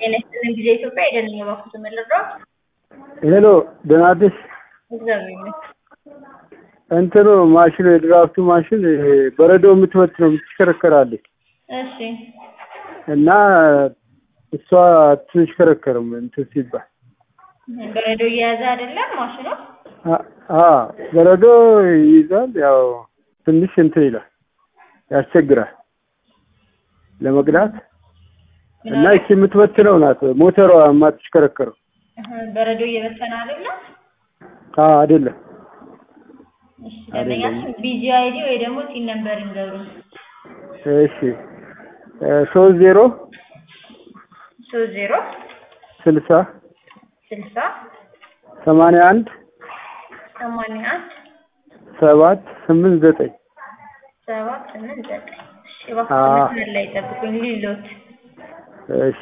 ጤና ይስጥልኝ ጊዜ ኢትዮጵያ አይደለም የባኩት የምልረው ሄሎ ደህና አደርሽ? እግዚአብሔር ይመስገን። እንትኑ ማሽኑ የድራፍቱ ማሽን ይሄ በረዶ የምትወጥ ነው የምትሽከረከራለች እሺ እና እሷ አትሽከረከርም እንትን ሲባል በረዶ እየያዘ አይደለም ማሽኑ። አ- አ በረዶ ይይዛል። ያው ትንሽ እንትን ይላል ያስቸግራል ለመቅዳት እና ይቺ የምትበትነው ናት ሞተሯ የማትሽከረከረው። እህ፣ በረዶ እየበተነ አይደለም። አ አይደለም እሺ ደንበኛችን ቢጂ አይዲ ወይ ደግሞ ቲን ነምበር ይንገሩ። እሺ ሶስት ዜሮ ሶስት ዜሮ ስልሳ ስልሳ ሰማንያ አንድ ሰማንያ አንድ ሰባት ስምንት ዘጠኝ ሰባት ስምንት ዘጠኝ እሺ አ። እባክህ መስመር ላይ ጠብቁኝ ሊሎት እሺ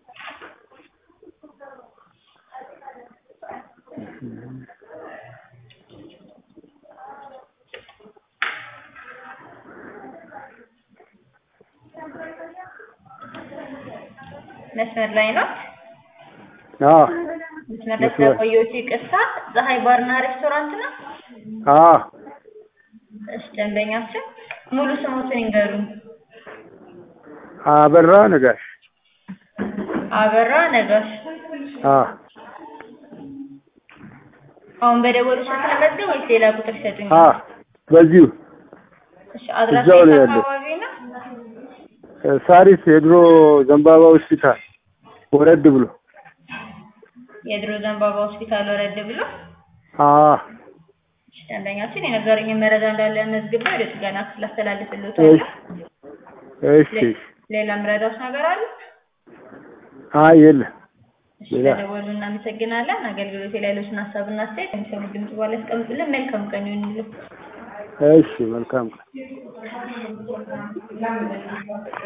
መስመር ላይ ነው። አ መስመር ላይ መስመር። ስለቆየሁት ይቅርታ። ፀሐይ ባርና ሬስቶራንት ነው። አ እሺ ደንበኛችን ሙሉ ስሞትን ይንገሩኝ። አበራ ነጋሽ አበራ ነጋሽ። አ አሁን በደወሉ ስልክ ለመዝገብ ወይስ ሌላ ቁጥር ይሰጡኝ? አ በዚሁ እሺ አድራሻ እዛው ነው የት ያለው። አካባቢ ነው? ሳሪስ የድሮ ዘንባባ ሆስፒታል ወረድ ብሎ የድሮ ዘንባባ ሆስፒታል ወረድ ብሎ። አ እሺ ደንበኛችን የነገሩኝን መረጃ እንዳለ መዝግቤ ወደ ጥገና ክፍል እሺ አስተላልፍልዎታለሁ። እሺ ሌላ ምረዳዎች ነገር አለ? አይ የለም እሺ ሌላ ለደወሉ እናመሰግናለን። አገልግሎት ላይ ያሉትን ሀሳብና አስተያየት የሚሰሙ ድምጽ በኋላ ያስቀምጡልን። መልካም ቀን ይሁንልን። እሺ መልካም